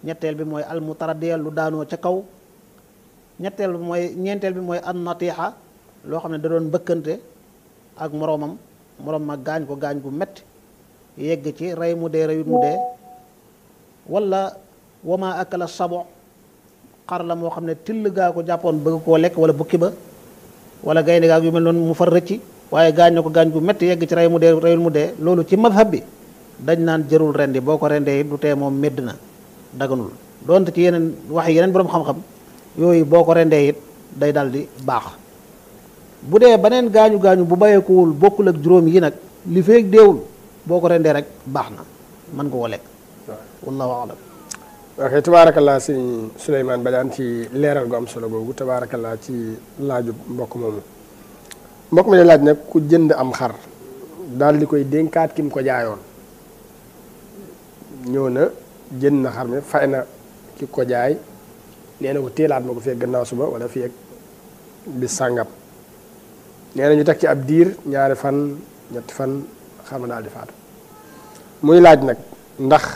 ñetteel bi mooy al mutaraddiya lu daanoo ca kaw ñetteel bi mooy ñeenteel bi mooy an natiixa loo xam ne da doon mbëkkante ak moroomam moroom ma gaañ ko gaañ gu metti yegg ci rey mu dee reyut mu dee wala wama akala sabo xar la moo xam ne till gaa ko jàppoon bëgg koo lekk wala bukki ba wala gaynde gaag yu mel noonu mu far rëcci waaye gaañ na ko gaañ gu metti yegg ci rey mu dee reyul mu dee loolu ci madhab bi dañ naan jërul rendi boo ko rendee it du tee moom médd na daganul donte ci yeneen wax yeneen boroom xam-xam yooyu boo ko rendee it day dal di baax bu dee beneen gaañu gaañu bu bàyyeekuwul bokkul ak juróom yi nag li feeg deewul boo ko rendee rek baax na mën nga ko lekk wallahu alam ok tabaarakallaa sëñ Souleymane Badiane ci leeral gu am solo googu tabaarakallaa ci laaju mbokk moomu mbokk mi de laaj nag ku jënd am xar daal di koy dénkaat ki mu ko jaayoon ñëw na jënd na xar mi fay na ki ko jaay nee na ko téelaat ma ko fii ak gannaaw suba wala fii ak bis sàngam nee na ñu teg ci ab diir ñaari fan ñetti fan xar ma daal di faatu muy laaj nag ndax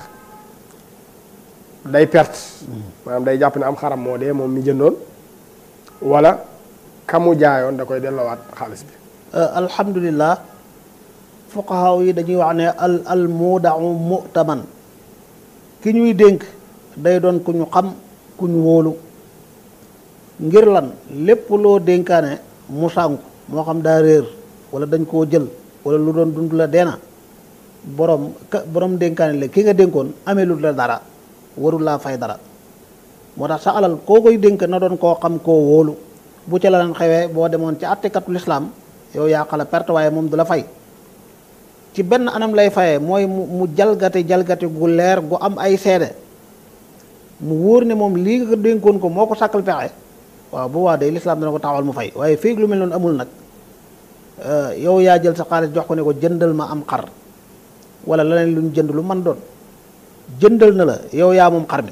day perte maanaam day jàpp ne am xaram moo dee moom mi jëndoon wala kamu jaayoon da koy delloowaat xaalis bi alhamdulillah fuqahaa yi dañuy wax ne al al muudau mu'taman ki ñuy dénk day doon ku ñu xam ku ñu wóolu ngir lan lépp loo dénkaane mu sànku moo xam daa réer wala dañ koo jël wala lu doon dund la deena borom ka borom dénkaane la ki nga dénkoon amee lu la dara warul laa fay dara moo tax sa alal koo koy dénk na doon koo xam koo wóolu bu ca la leen xewee boo demoon ci àttekatu lislaam yow yaa xala perte waaye moom du la fay ci benn anam lay fayee mooy mu mu jalgati jalgati gu leer gu am ay seede mu wóor ne moom lii nga dénkoon ko moo ko sàkkal pexe waaw bu waa day lislaam dana ko taxawal mu fay waaye fii lu mel noonu amul nag yow yaa jël sa xaalis jox ko ne ko jëndal ma am xar wala leneen lu ñu jënd lu man doon jëndal na la yow yaa moom xar mi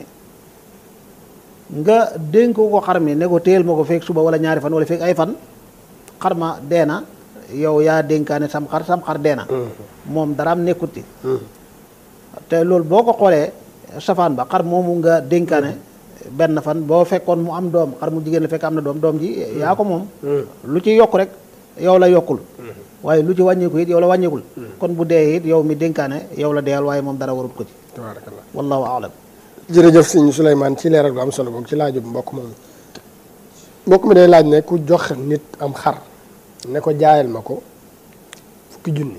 nga dénk ko xar mi ne ko téyel ma ko feeg suba wala ñaari fan wala feeg ay fan xar ma dee na yow yaa dénkaane sam xar sam xar dee na moom daraam nekkuti te loolu boo ko xoolee safaan ba xar moomu nga dénkaane benn fan boo fekkoon mu am doom xar mu jigéen la fekk am na doom doom ji yaa ko moom lu ci yokk rek yow la yokkul waaye lu ci wàññeeku it yow la wàññeekul kon bu dee it yow mi dénkaane yow la deyal waaye moom dara warut ko ci tabaarakallah wallahu aalam jërëjëf sëñ Souleymane ci leeral gu am solo googu ci laaju mbokk moom mbokk mi day laaj ne ku jox nit am xar ne ko jaayal ma ko fukki junni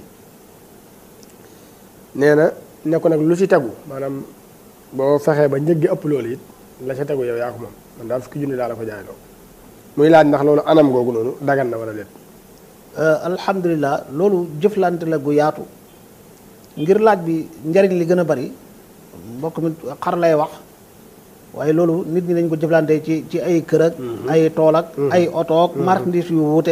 nee na ne ko nag lu ci tegu maanaam boo fexee ba njëg gi ëpp loolu it la ca tegu yow yaa ko moom man daal fukki junni daal la ko jaayloo muy laaj ndax loolu anam googu noonu dagan na wala déet alhamdulilah loolu jëflante la gu yaatu ngir laaj bi njariñ li gën a bari mbokk mi xar lay wax waaye loolu nit ñi dañ ko jëflante ci ci ay kër ak ay tool ak ay oto ak marchandise yu wuute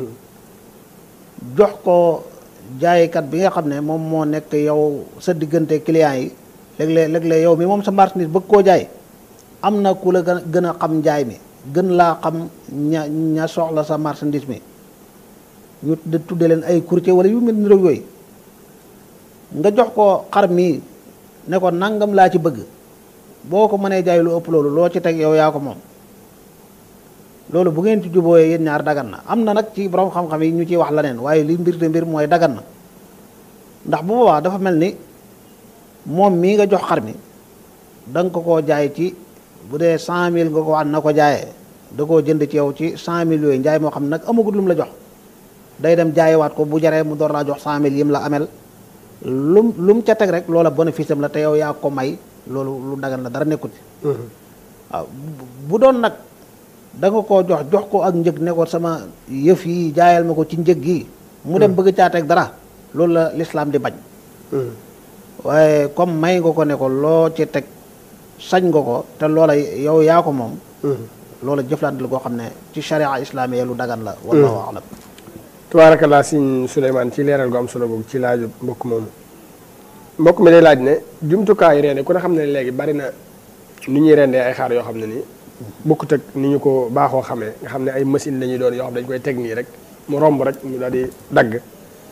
jox ko jaaykat bi nga xam ne moom moo nekk yow sa diggante clients yi léeg-léeg léeg-léeg yow mi moom sa marchandise bëgg koo jaay am na ku la gën a gën a xam njaay mi gën laa xam ña ña soxla sa marchandise mi ñu tudde leen ay courtier wala yu mel ni yooyu nga jox ko xar mii ne ko nangam laa ci bëgg boo ko mënee jaay lu ëpp loolu loo ci teg yow yaa ko moom loolu bu ngeen ci jubooyee yéen ñaar dagan na am na nag ci borom xam-xam yi ñu ciy wax leneen waaye li mbir te mbir mooy dagan na ndax bu boobaa dafa mel ni moom mii nga jox xar mi da nga ko koo jaay ci bu dee cent mille nga ko wax na ko jaayee da koo jënd ci yow ci cent mille yooyu njaay moo xam ne nag amagut lu mu la jox day dem jaayewaat ko bu jaree mu door laa jox cent mille yim la amel lum lu mu ca teg rek loola bénéfice am la te yow yaa ko may loolu lu dagan la dara nekkut waaw bu doon nag da nga koo jox jox ko ak njëg ne ko sama yëf yi jaayal ma ko ci njëg gi mu dem bëgg caa teg dara loolu la lislaam di bañ waaye comme may nga ko ne ko loo ci teg sañ nga ko te loola yow yaa ko moom loola jëflante la koo xam ne ci sharia islamiya lu dagan la wallahu alam tabaarakallaa sëñ Souleymane ci leeral gu am solo boobu ci laaju mbokk moomu mbokk mi day laaj ne jumtukaayu reende ku ne xam ne léegi bari na ni ñuy rendee ay xaar yoo xam ne nii bokkut ak ni ñu ko baaxoo xamee nga xam ne ay machine la ñuy doon yoo xam dañ koy teg nii rek mu romb rek mu daal di dagg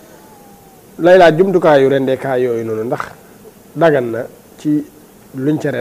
lay laaj jumtukaayu rendeekaay yooyu noonu ndax dagan na ci luñ ca